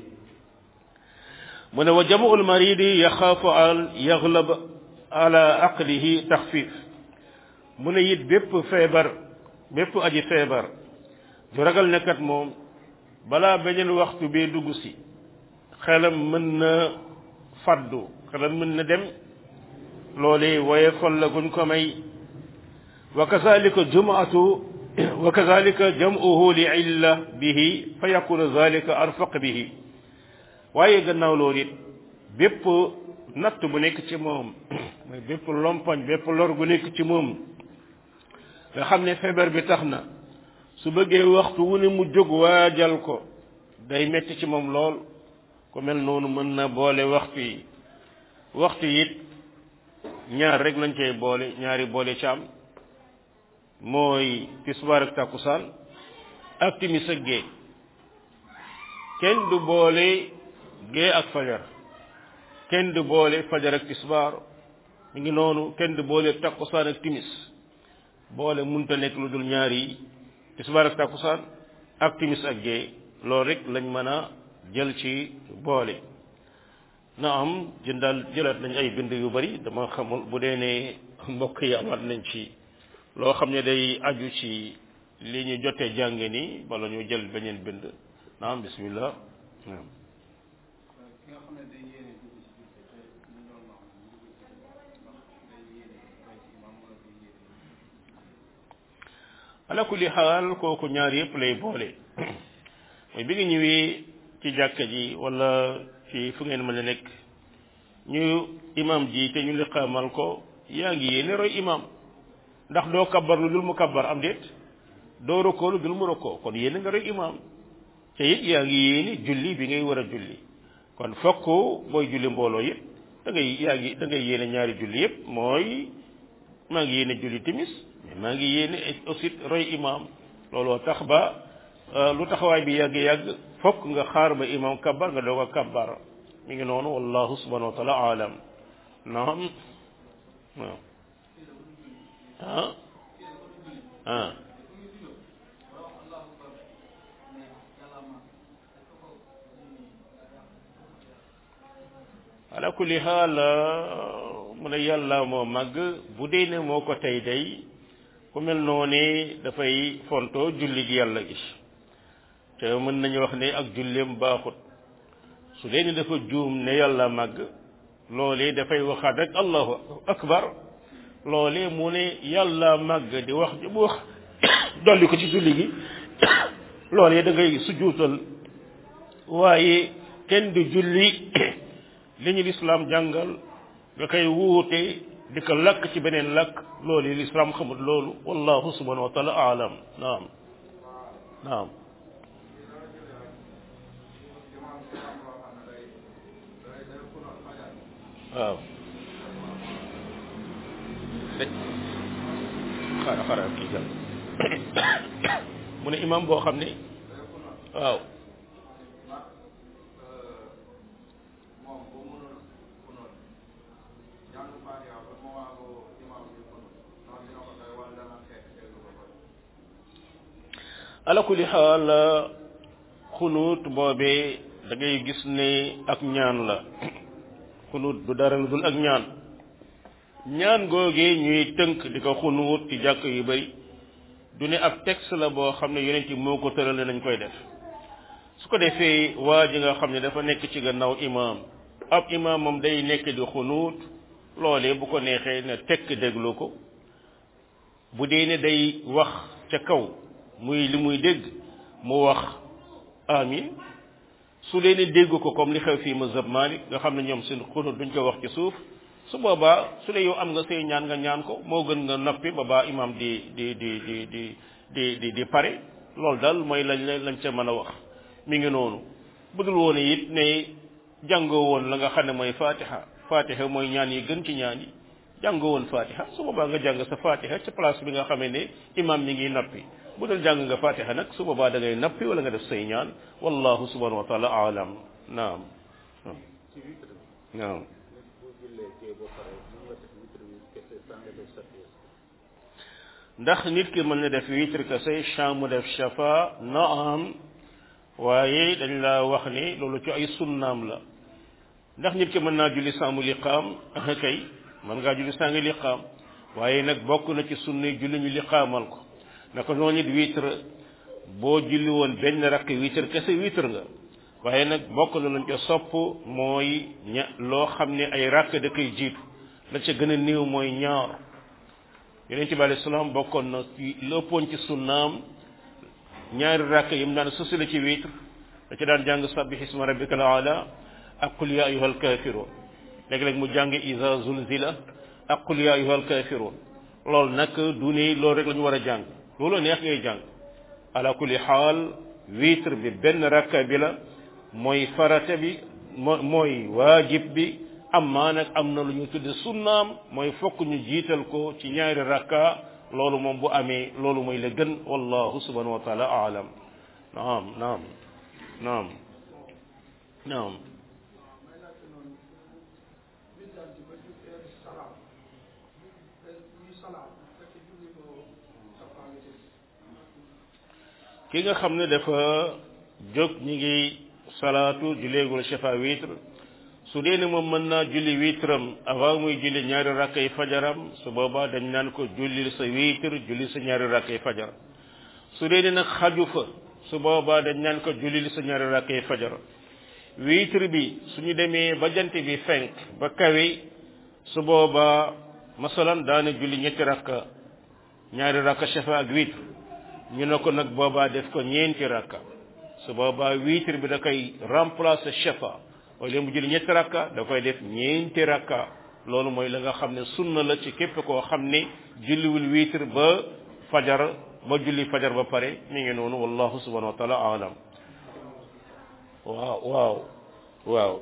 Speaker 1: mu ne wa jamaul maridi yaxaafu al yaglab ala aqlihi taxfif mu ne it bépp feebar bépp aji feebar ju ragal ne kat moom balaa beneen waxtu bee dugg si xelam mën na faddu xelam mën na dem loolee waaye fol la guñ ko may wa kazalika jumaatu wa kazalika jam'uhu li illa bihi fa yakunu zalika arfaq bihi waaye gannaaw loolu it bépp natt bu nekk ci moom mooy bépp lompoñ bépp lor gu nekk ci moom nga xam ne feebar bi tax na su bëggee waxtu wu ne mu jóg waajal ko day metti ci moom lool ku mel noonu mën na boole waxtu yi waxtu it ñaar rek lañ cay boole ñaari boole ci am mooy tisbaar ak takkusaan ak timis ak gée kenn du boole gée ak fajar kenn du boole fajar ak tisbaar mi ngi noonu kenn du boole takkusaan ak timis boole munta nekk lu dul ñaar yi tisbaar ak takkusaan ak timis ak gée loolu rek lañ mën a jël ci boole na am jëndal jëlaat nañ ay bind yu bari dama xamul bu dee ne mbokk yi amaat nañ ci loo xam ne day aju ci li ñu jotee jànge ni bala ñu jël beneen bind naam bismillah ala kulli xaal kooku ñaar yëpp lay boole mooy bi nga ñëwee ci jàkka ji wala ci fu ngeen mën a nekk ñu imam ji te ñu liqaamal ko yaa ngi yéene roy imam ndax doo kabbar lu dul mu kabbar am déet doo rokkoo lu dul mu rokkoo kon yéene nga roy imam te it yaa ngi yéene julli bi ngay war a julli kon fokk booy julli mbooloo yëpp da ngay yaa ngi da ngay yéene ñaari julli yëpp mooy maa ngi yéene julli timis mais maa ngi yéene aussi roy imam looloo tax ba lu taxawaay bi yàgg yàgg fokk nga xaar ba imam kabbar nga doog a kabbar mi ngi noonu wallahu subhanahu wa taala alam naam waaw ah ah ala kulli xaal mu ne yàlla moo màgg bu dee ne moo ko tey day ku mel noonu dafay fonto julli gi yàlla gi te mën nañu wax ne ak julleem baaxut su dee ni dafa juum ne yàlla màgg loolee dafay waxaat rek allahu akbar loolee mu ne yàlla màgg di wax di wax dolli ko ci julli gi loolee da ngay sujjuutal waaye kenn du julli li ñu lislaam jàngal nga koy wuute di ko lakk ci beneen lakk loolu lislaam xamul loolu wallahu subhanahu wa taala aalam naam naam waaw xaaral xaaral kii jàll mu ne imam boo xam ne waaw ala kulli xaal xunuut boobee da ngay gis ne ak ñaan la xunuut du dara lu dul ak ñaan ñaan googee ñuy tënk di ko xunuut ci jàkk yu bari du ne ab texte la boo xam ne yonent moo ko tërale nañ koy def su ko defee waa ji nga xam ne dafa nekk ci gannaaw imaam ab imaam moom day nekk di xunuut loolee bu ko neexee ne tekk déglu ko bu dee ne day wax ca kaw muy li muy dégg mu wax amin su dee ne dégg ko comme li xew fii mazhab Malik nga xam ne ñoom seen xunuut duñ ko wax ci suuf su boobaa su dee yow am nga say ñaan nga ñaan ko moo gën nga noppi ba baa imaam di di di di di di di di pare loolu daal mooy lañ lañ ca mën a wax mi ngi noonu budul woon it ne jàngoo woon la nga xam ne mooy fatiha fatiha mooy ñaan yi gën ci ñaan yi jàngoo woon fatiha su boobaa nga jàng sa fatiha ca place bi nga xamee ne imam mi ngi nappi bu dul jàng nga fatiha nag su boobaa da ngay nappi wala nga def say ñaan wallahu subhanahu wa taala alam naam naam ndax nit ki mën na def witre kese champ mu def shafa naam waaye dañ la wax ni loolu ci ay sunnaam la ndax nit ki mën naa julli saamu liqaam kay mën ngaa julli saa ngi liqaam waaye nag bokk na ci sunni julli ñu liqaamal ko naka noonu it witre boo julli woon benn rakk witre kese witre nga waaye nag bokk na lañ ca sopp mooy ña loo xam ne ay rakk da koy jiitu la ca gën a néew mooy ñaar yonent bi alayhi salaam bokkoon na ci lëppoon ci sunnaam ñaari rakk yi mu daan sësale ci witre da ci daan jàng sabbih isma rabbika al ala ak qul ya ayyuhal kafirun léeg-léeg mu jàng iza zulzila ak qul ya ayyuhal kafirun loolu nag du ne loolu rek la ñu war a jàng loolu neex ngay jàng ala kulli xaal witre bi benn rakka bi la mooy farata bi moo mooy waajib bi amma nag am na lu ñu tudde sunnaam mooy fokk ñu jiital ko ci ñaari rakka loolu moom bu amee loolu mooy la gën wallahu subhanahu wa taala aalam naam naam naam naam ki nga xam ne dafa jóg ñi ngi salaatu juleegul shafa witre su dee ne moom mën naa julli witram avant muy julli ñaari rakkay fajaram su boobaa dañ naan ko jullil sa witre julli sa ñaari rakkay fajar su dee ne nag xaju fa su boobaa dañ naan ko jullil sa ñaari rakkay fajar witre bi suñu demee ba jant bi fenk ba kawe su boobaa masalan daana julli ñetti rakka ñaari rakka shafa ak witre ñu ne ko nag boobaa def ko ñeenti rakka su boobaa witre bi da koy remplacer shafa wala mu julli ñetti rakka da koy def ñeenti rakka loolu mooy la nga xam ne sunna la ci képp koo xam ne julliwul witre ba fajar ba julli fajar ba pare mi ngi noonu wallahu subhanahu wa taala alam waaw waaw waaw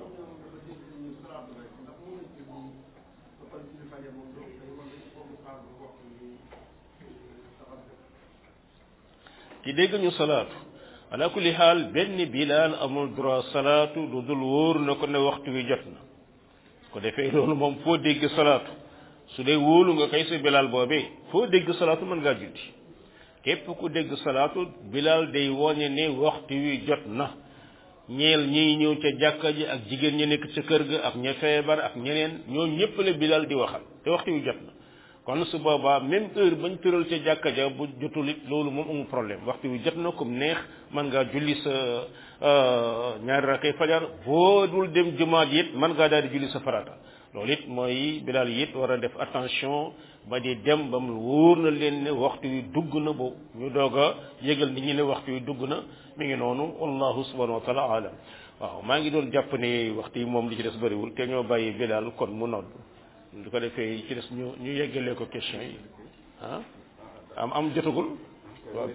Speaker 1: ci dégg ñu salaatu ala kulli xaal benn bilaal amul droit salaatu lu dul wóor na ko ne waxtu wi jot na ko defee loolu moom foo dégg salaatu su dee wóolu nga kay sa bilaal boobee foo dégg salaatu mën ngaa julli képp ku dégg salaatu bilaal day woñe ne waxtu wi jot na ñeel ñiy ñëw ca jàkka ji ak jigéen ñi nekk ca kër ga ak ña feebar ak ñeneen ñoo ñëpp la bilaal di waxal te waxtu wi jot na kon su boobaa même heure bañ tëral ca jàkka ja bu jotul it loolu moom amul problème waxtu wi jot na comme neex mën ngaa julli sa ñaari rakkay fajar boo dul dem jumaa ji it mën ngaa daal di julli sa farata loolu it mooy bilaal it war a def attention ba di dem ba mu wóor na leen ne waxtu wi dugg na boobu ñu doog a yëgal nit ñi ne waxtu wi dugg na mi ngi noonu wallahu subhanahu wa taala alam waaw maa ngi doon jàpp ne waxtu yi moom li ci des bëriwul te ñoo bàyyi bilaal kon mu nodd du ko defee ci des ñu ñu yeggalee ko question yi ah am am jotagul waaw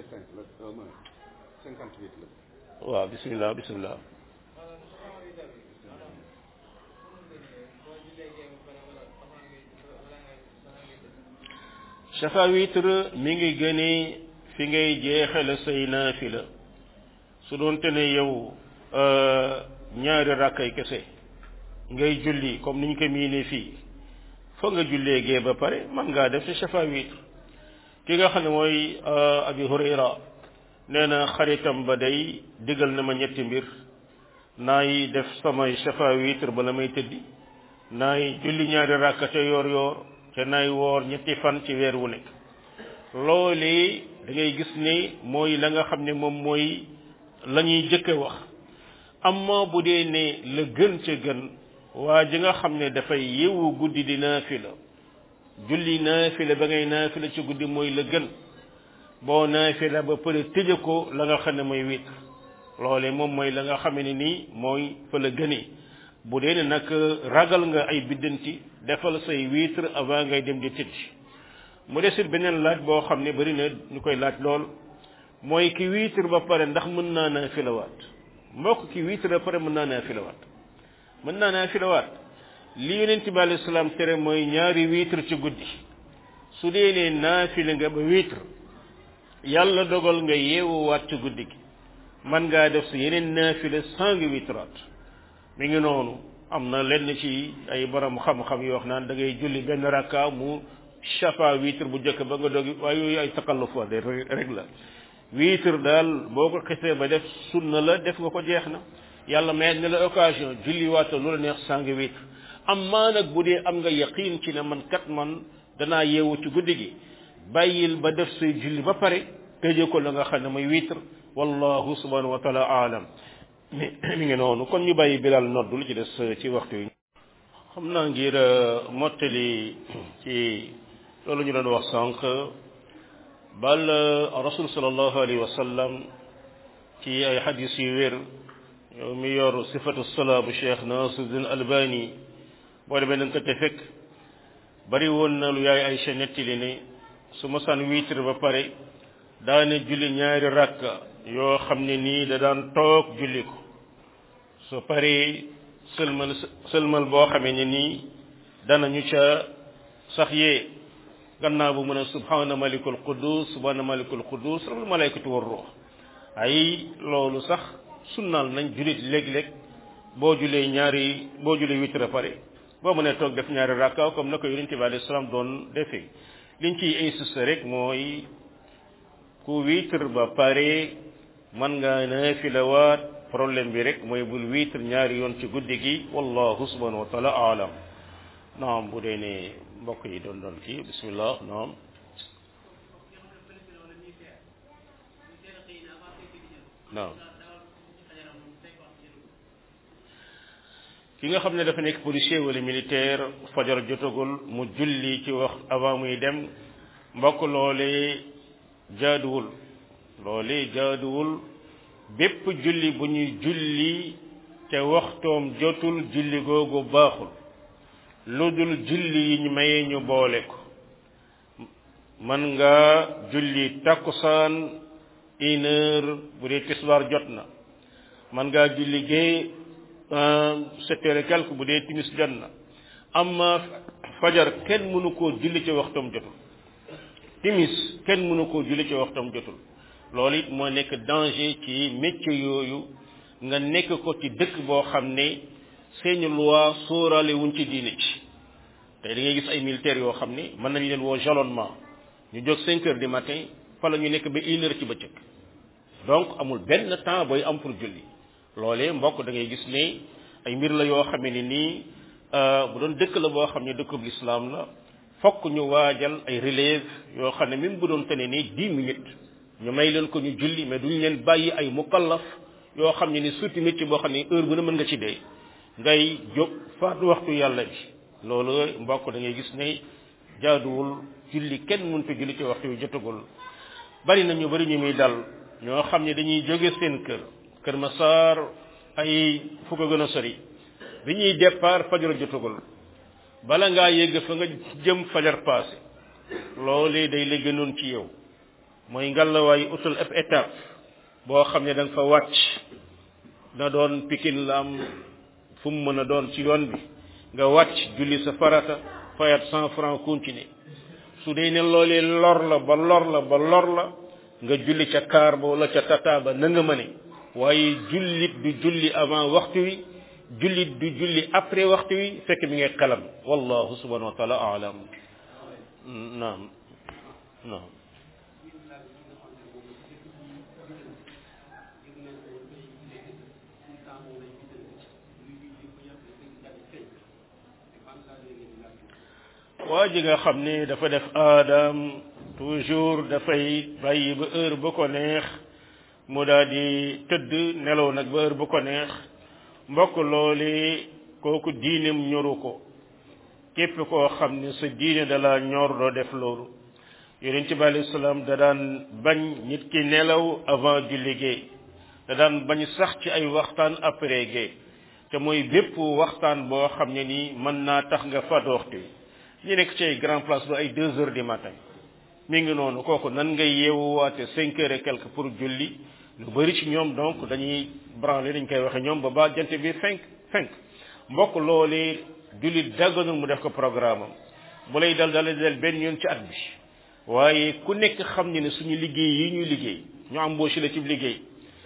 Speaker 1: waaw bismillah bismillah shafa witre mi ngi gënee fi ngay jeexale say naafila su doon te ne yow ñaari rakkay kese ngay julli comme niñ ko miinee fii fa nga jullee gee ba pare man ngaa def ci shafa witre ki nga xam ne mooy abi hurayra nee na xaritam ba day digal na ma ñetti mbir naay def samay shafa witre bala may tëddi naay julli ñaari rakka ca yoor yoor te naay woor ñetti fan ci weer wu nekk loolee da ngay gis ne mooy la nga xam ne moom mooy la ñuy jëkke wax amma bu dee ne la gën ca gën waa ji nga xam ne dafay yeewu guddi di naafila julli naafila ba ngay naafila ci guddi mooy la gën boo naafila ba pare tëje ko la nga xam ne mooy witre loole moom mooy la nga xam ne nii mooy fa la gënee bu dee ne nag ragal nga ay biddanti defal say witre avant ngay dem di tëdd mu desit beneen laaj boo xam ne bari na ñu koy laaj lool mooy ki witre ba pare ndax mën naa naafilawaat mbokk ki witre ba pare mën naa naafilawaat mën naa naafilawaat li yonent bi alayhi salaam tere mooy ñaari witre ci guddi su dee ne naafila nga ba witre yàlla dogal nga yeewuwaat ci guddi gi man ngaa def si yeneen naafila sans nga witraat mi ngi noonu am na lenn ci ay borom xam-xam yoo wax naan da ngay julli benn rakka mu shafa witre bu njëkk ba nga dogi waaye yooyu ay takalluf wa de rek la witre daal boo ko xisee ba def sunna la def nga ko jeex na yàlla may ne la occasion julli waata lu la neex sans nga witre am maa nag bu dee am nga yaqiin ci ne man kat man danaa yeewu ci guddi gi bàyyil ba def say julli ba pare tëje ko la nga xam ne mooy witre wallahu subhanahu wa taala aalam mi mi ngi noonu kon ñu bàyyi bilal noddu lu ci des ci waxtu yi xam naa ngir mottali ci loolu ñu doon wax sànq bal rasul sallallahu alayhi wa sallam ci ay xadis yu wér yow mi yor sifatu salaa bu cheikh nasiruddin albani boo demee da nga ko te fekk bari woon na lu yaay Aysa nettali ne su ma saan wiitre ba pare daane julli ñaari rakka yoo xam ne nii da daan toog julli ko su paree sëlmal sëlmal boo xamee ne nii danañu ca sax yee gannaaw bu mën a subhana malikul quddus subhana malikul quddus rabbul malaikatu war ruux ay loolu sax sunnaal nañ jullit léeg-léeg boo julee ñaari boo julee witre pare boo mënee toog def ñaari rakka comme na ko yonente bi alayhi salaam doon defee liñ ciy insisté rek mooy ku witre ba pare man nga naafilawaat problème bi rek mooy bul witre ñaari yoon ci guddi gi wallahu subhanahu wa taala aalam naam bu dee ne mbokk yi doon doon kii bismillah naam naam ki nga xam ne dafa nekk policier wala militaire fajar jotagul mu julli ci wax avant muy dem mbokk loolee jaaduwul loolee jaaduwul bépp julli bu ñuy julli te waxtoom jotul julli googu baaxul lu dul julli yi ñu mayee ñu boole ko man nga julli takkusaan une heure bu dee tisbaar jot na man ngaa julli gee sept heures et quelque bu dee timis jot na amma fajar kenn mënu koo julli ci waxtoom jotul timis kenn mënu koo julli ci waxtoom jotul loolu it moo nekk danger ci métier yooyu nga nekk ko ci dëkk boo xam ne seeni loi sóoraale wuñ ci diine ci tey da ngay gis ay militaires yoo xam ne mën nañ leen woo jalonnement ñu jóg cinq heures du matin fa la ñu nekk ba une heure ci bëccëg donc amul benn temps booy am pour julli loolee mbokk da ngay gis ne ay mbir la yoo xam ne nii bu doon dëkk la boo xam ne dëkkub lislaam la fokk ñu waajal ay relève yoo xam ne même bu doon tene nii dix minutes ñu may leen ko ñu julli mais duñ leen bàyyi ay mukallaf yoo xam ne ni surtout métier boo xam ne heure bu ne mën nga ci dee ngay jóg faat waxtu yàlla bi loolu mbokk da ngay gis ne jaaduwul julli kenn mënut a julli ci waxtu yu jotagul bari na ñu bari ñu muy dal ñoo xam ne dañuy jóge seen kër kër Masaar ay fu ko gën a sori bi ñuy départ fajar jotagul bala ngaa yegg fa nga jëm fajar passé loolee day la gënoon ci yow mooy ngalawaay utal ab étape boo xam ne da nga fa wàcc na doon pikin la am fu mu mën a doon ci yoon bi nga wàcc julli sa farata fayat cent franc continuer su dee ne loolee lor la ba lor la ba lor la nga julli ca kaar ba wala ca tata ba na nga mëne waaye jullit du julli avant waxtu wi jullit du julli après waxtu wi fekk mi ngay xalam wallahu subhanahu wa taala alam naam naam waa ji nga xam ne dafa def aadam toujours dafay bàyyi ba heure ba ko neex mu daal di tëdd nelaw nag ba heure ba ko neex mbokk loole kooku diineem ñoru ko képp koo xam ne sa diine da la ñor doo def loolu yonent bi alayhi salaam da daan bañ nit ki nelaw avant du liggéey da daan bañ sax ci ay waxtaan après gée te mooy bépp waxtaan boo xam ne nii mën naa tax nga faat waxtu ñu nekk ci ay grand place ba ay deux heures du matin mi ngi noonu kooku nan ngay yeewuwaate cinq heures et quelque pour julli lu bari ci ñoom donc dañuy branler dañ koy waxe ñoom ba ba jant bi fenk fenk mbokk loolee jullit dagganul mu def ko programme am bu lay dal dala del benn yoon ci at bi waaye ku nekk xam ne ne suñu liggéey yi ñuy liggéey ñu embauché la ci liggéey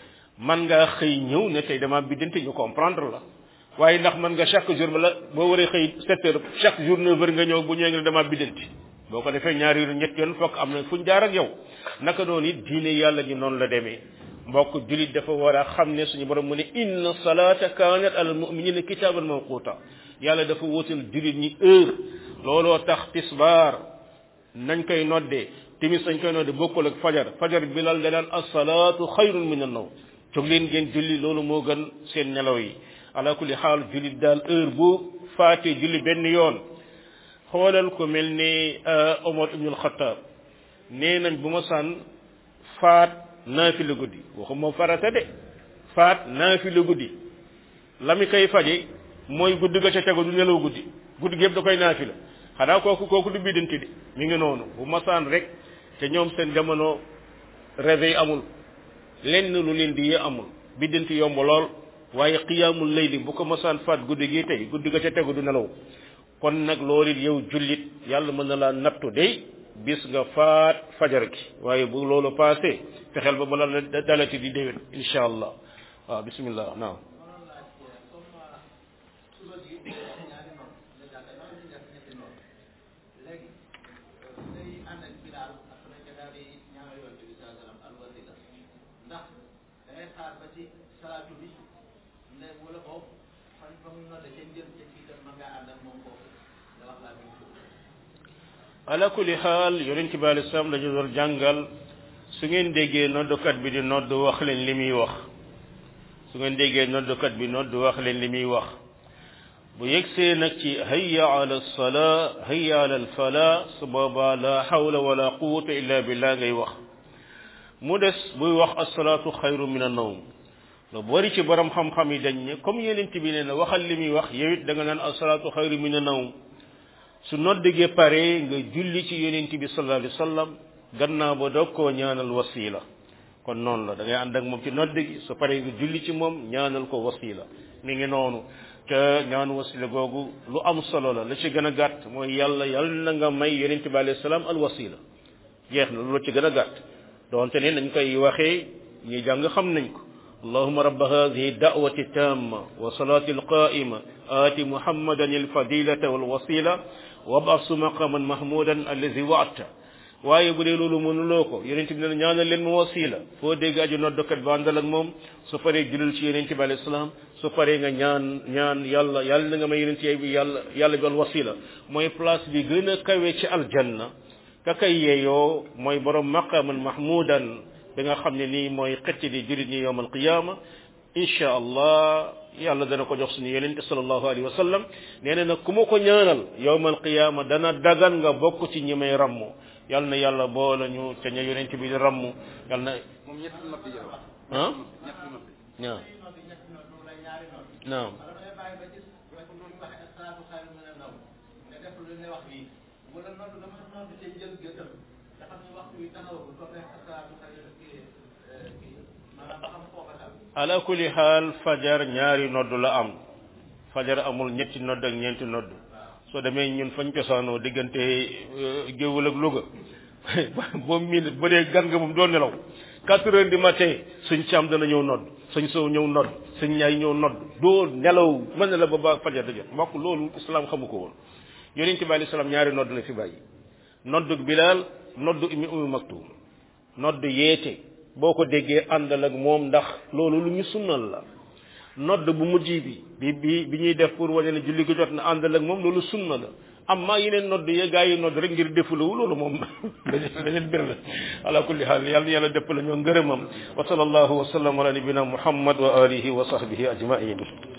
Speaker 1: man ngaa xëy ñëw ne tey dama biddante ñu comprendre la waaye ndax man nga chaque jour bala boo waree xëy sept heures chaque jour neuf heures nga ñëw bu ñëwee nga ne dama biddanti boo ko defee ñaari yoon ñett yoon fokk am na fu ñu jaar ak yow naka noonu it diine yàlla ji noonu la demee mbokk julit dafa war a xam ne suñu borom mu ne inna salata kanat alal muminina kitaban mawquta yàlla dafa wutal julit ñi heure looloo tax tisbaar nañ koy noddee timis nañ koy noddee bokkul ak fajar fajar bilal da daan asalaatu xayrun min an naw jóg leen ngeen julli loolu moo gën seen nelaw yi ala kulli xaal julit daal heure bu faatee julli benn yoon xoolal ko mel ni Omar ibnul Xattaab nee nañ bu ma sànn faat naafila guddi waxuma farata de faat naafila guddi la mi koy faje mooy guddi ga ca tegu du nelaw guddi guddi gi yëpp da koy naafila xanaa kooku kooku du biddanti de mi ngi noonu bu masaan rek te ñoom seen jamono réveil amul lenn lu leen di yee amul biddanti yomb lool waaye qiyaamul layli bu ko masaan faat guddi gi tey guddi ga ca tegu du nelaw kon nag loolu it yow jullit yàlla mën na laa nattu day bis nga faat fajar gi waaye bu loolu passé fexeel ba bala la dalati di déwén incha allah waaw bismillah naam ala kulli xaal yonent bi alei salaam dañu doon jàngal su ngeen déggee noddukat bi di nodd wax leen li muy wax su ngeen déggee noddukat bi nodd wax leen li muy wax bu yegsee nag ci hayya ala salaa hayya ala alfala su boobaa la hawla wala quwwata illa billah ngay wax mu des buy wax asalaatu xayru min annawm lu bari ci borom xam-xam yi dañ ne comme yonent bi nee na waxal li muy wax yow it da nga naan asalaatu xayru min annawm su noddigee pare nga julli ci yonent bi sallallahu alayhi wa sallam gannaaw ba doog koo ñaanal wasila kon noonu la da ngay ànd ak moom ci nodd gi su pare nga julli ci moom ñaanal ko wasila mi ngi noonu te ñaanu wasila googu lu am solo la la ci gën a gàtt mooy yàlla yàlla na nga may yonent bi alayhi salaam al wasila jeex na lu la ci gën a gàtt donte ne nañ koy waxee ñi jàng xam nañ ko اللهم رب هذه الدعوة التامة وصلاة القائمة آت محمدا الفضيلة والوسيلة وابعث مقاما محمودا الذي وعدته waaye bu dee loolu mënuloo ko yonent bi ne ñaanal leen mu wasila foo dégg aju noddokat ba àndal ak moom su paree julul ci yonent bi alayhi salaam su paree nga ñaan ñaan yàlla yàlla na nga may yonent bi yàlla yàlla bi al wasila mooy place bi gën a kawe ci aljanna ka kay yeeyoo mooy borom maqaman mahmudan bi nga xam ne nii mooy xëcc di jurit ñi yowm alqiyama insha allah yàlla dana ko jox suñu yonente sallallahu alayhi wa sallam nee na nag ku ma ko ñaanal yowm alqiyama dana dagan nga bokk ci ñi may rammu yàlla na yàlla boole ñu ca ña yonente bi di rammu yàlla na
Speaker 2: moom ñetti noppi jël wax
Speaker 1: ah
Speaker 2: ñetti noppi
Speaker 1: naam naam ala kulli xaal fajar ñaari nodd la am fajar amul ñetti nodd ak ñeenti nodd soo demee ñun fañ cosaanoo diggante géewul ak Louga boobu mii ba dee gan nga moom doo nelaw quatre heures du matin suñ caam dana ñëw nodd suñ sow ñëw nodd suñ ñaay ñëw nodd doo nelaw mën na la ba ba fajar da jot mbokk loolu islam xamu ko woon yonente bi alayhi salaam ñaari nodd la fi bàyyi noddug bilaal noddu imi umi maktum nodd yeete boo ko déggee àndal ak moom ndax loolu lu ñu sunnal la nodd bu mujj bi bi bi bi ñuy def pour wane ne julli gi jot na àndal ak moom loolu sunna la amma yeneen nodd ya gaa yi nodd rek ngir defulawu loolu moom beneen mbir la ala kulli haal yàlla na yàlla dëpp la ñoo ngërëmam wa sallallahu wa sallam ala nabina muhammad wa alihi wa sahbihi ajmain